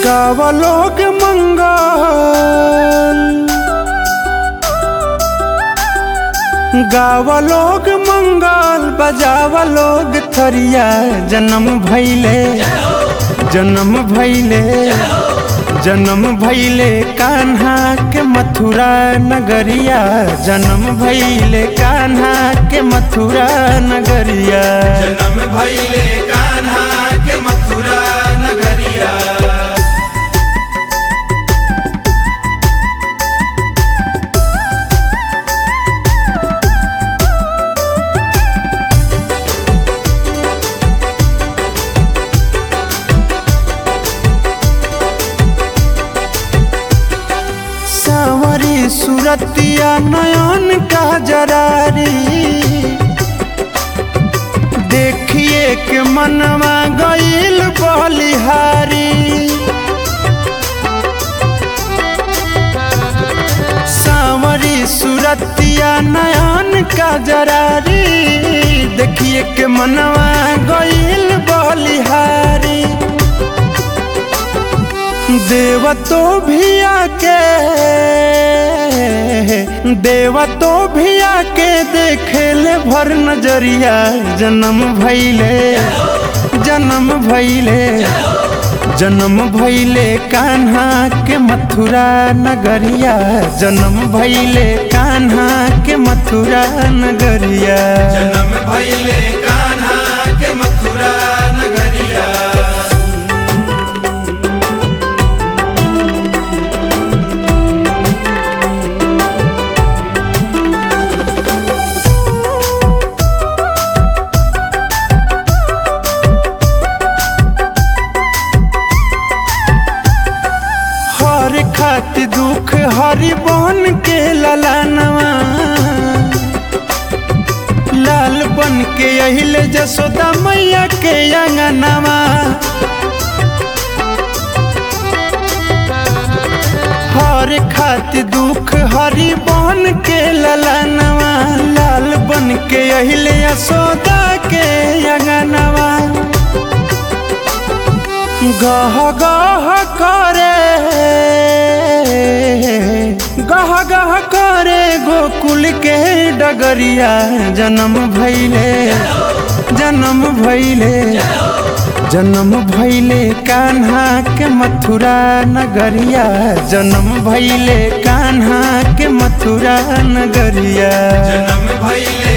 गावलोग मंगल गावलोग मंगल बजावलोग थरिया जन्म भैले जन्म भैले जन्म भैले कान्हा के मथुरा नगरिया जन्म भैले कान्हा के मथुरा नगरिया जन्म भैले कान्हा के मथुरा नगरिया सावरी सुरतिया नयन का जरारी देखिए के मनवा गईल बलिहारी सावरी सुरतिया नयन का जरारी देखिए के मनवा गईल बलिहारी देव तो भी आके देव तो भी आके देखे ले भर नजरिया जन्म भैले जन्म भैले जन्म भैले कान्हा के मथुरा नगरिया जन्म भैले कान्हा के मथुरा नगरिया जन्म भैले कान्हा के मथुरा नगरिया हर खाति दुख हरि बन के ललानवा लाल बन के अहिले जसोदा मैया के अंगनवा हर खाति दुख हरि बन के ललानवा लाल बन के अहिले यशोदा के अंगनवा गह गह करे गह गह करे गोकुल के डगरिया जन्म भैले जन्म भैले जन्म भैले कान्हा के मथुरा नगरिया जन्म भैले कान्हा के मथुरा नगरिया जन्म भैले